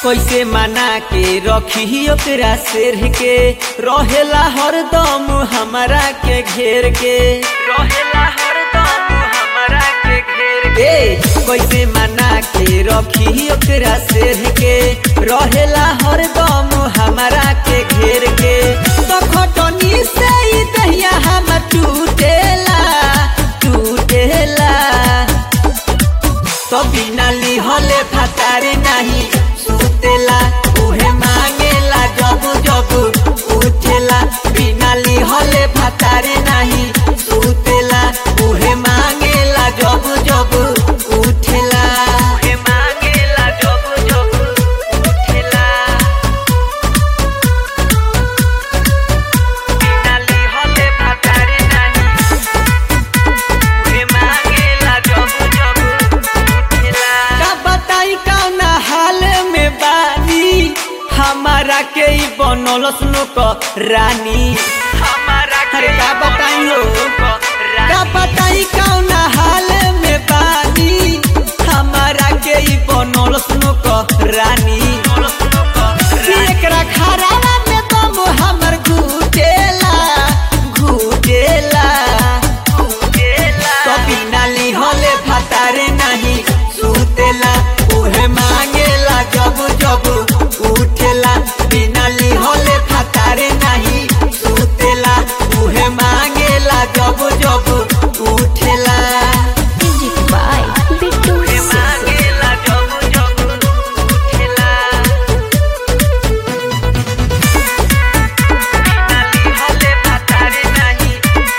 कैसे मना के रखी ओकरा शेर के रहेला हरदम हमरा के घेर के रहेला हरदम हमरा के घेर के कैसे मना के रखी ओकरा शेर के रहेला हरदम हमरा के घेर के तो खटनी से ही दहिया हम टूटेला टूटेला तो बिना लिहले फतारे नहीं सुतेला उहे मांगेला जब जब उठेला बिना लिहले फतारे नहीं सुतेला उहे मांगेला जब जब उठेला उहे मांगेला जब जब उठेला बिना लिहले फतारे नहीं उहे मांगेला जब जब उठेला का बताई कौना हाल में बानी हमारा के ई बनल सुनो क रानी हमारा के का बताई हो का बताई कौना हाल में बानी हमारा के ई बनल सुनो क रानी कि एकरा खराबा में दम हमर घुटेला घुटेला तो बिना लिहले फतारे नहीं सुतेला उहे मांगेला जब जब उठेला बिना लिहले फतारे नहीं सुतेला उहे मांगेला जब जब उठेला Music by Bittu उहे Sisi. मांगेला जब जब उठेला बिना लिहले फतारे नहीं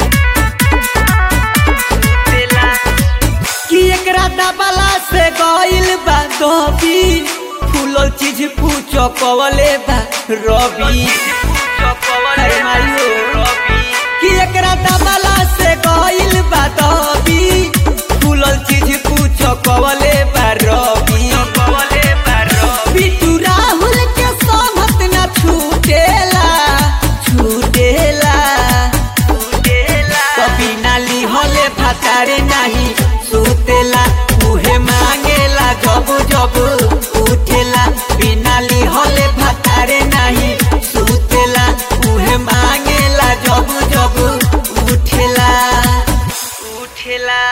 सुतेला कि एकरा दबला से गइल बा दबी फूलल चीज पूछो कवले बा रवि अरे मारियो कि एकरा दबला से गइल बा दबी फूलल चीज पूछो कवले बा रवि बिट्टू राहुल के सहमत न छूटेला छूटेला कभी नाली हले फतारे नहीं सुतेला उहे मांगेला जब जब उठेला बिनाली हले फतारे नहीं सुतेला उहे मांगेला जब जब उठेला उठेला